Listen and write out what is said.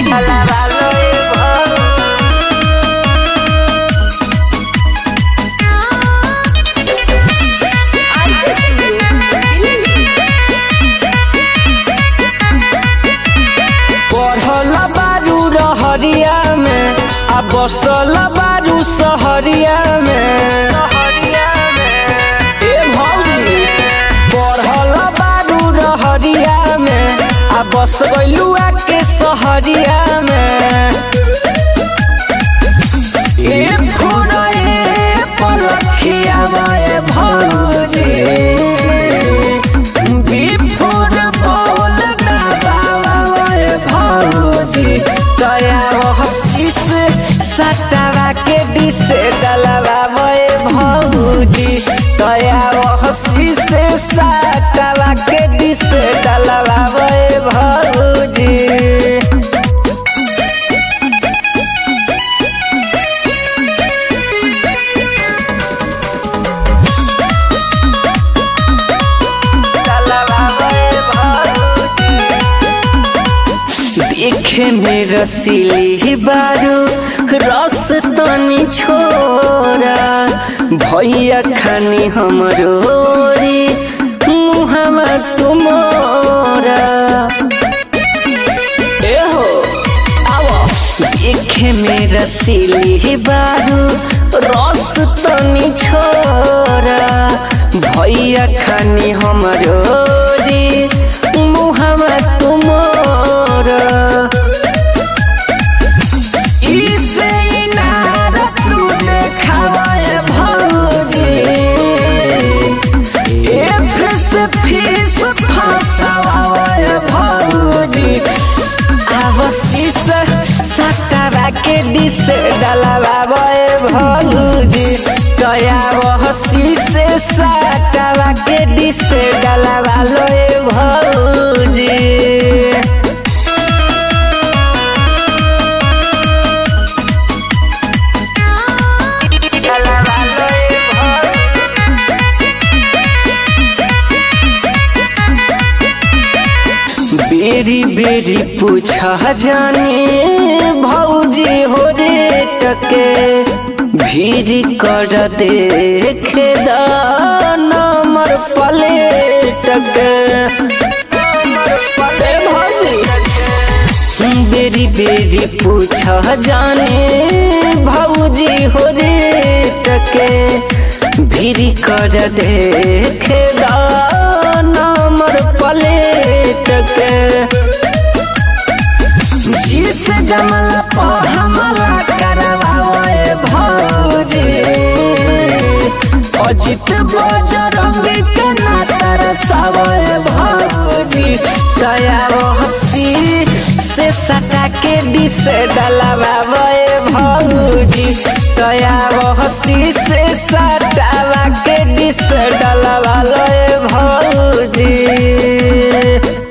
डलवालो ए भौजी पढ़ल बारू रहरिया में आ बसल बारू सहरिया में ए भौजी पढ़ल बारू रहरिया में आ बस गइलुआ के सहरिया में ए फोड़े पलखिया में भौजी बिफोर बोल ना बाबा ए भौजी तया हसी से सटावा के डिस डलवा ए भौजी तया हसी से सटावा के डिस डलवा ए भौजी देखे में रसीली बारू रस तनी छोरा भैया खानी हमरो री मुहमा तुमोरा एहो आओ देखे में रसीली बारू रस तनी छोरा भैया खानी हमरो री मुहमा तुमोरा इसे इनारत तू देखावे भौजी एफ से फीस फसावे भौजी आवशीष सटावा के डिस डलवावे भौजी तया वहसी से सटावा के डिस डलवा लो भौजी बेरी बेरी पूछा जाने भौजी हो रे टके भीड़ कर देखे नमर पलेटक ए भौजी बेरी बेरी पूछा जाने भौजी हो रे टके भीड़ कर देखे नमर पलेटक जिस जमल पर हमला करवाए भौजी अजित बजरंग के ना तरसावे भौजी दया हसी से सटा के डिस डलवावे भौजी दया हसी से सटावा के डिस डलवा लो भौजी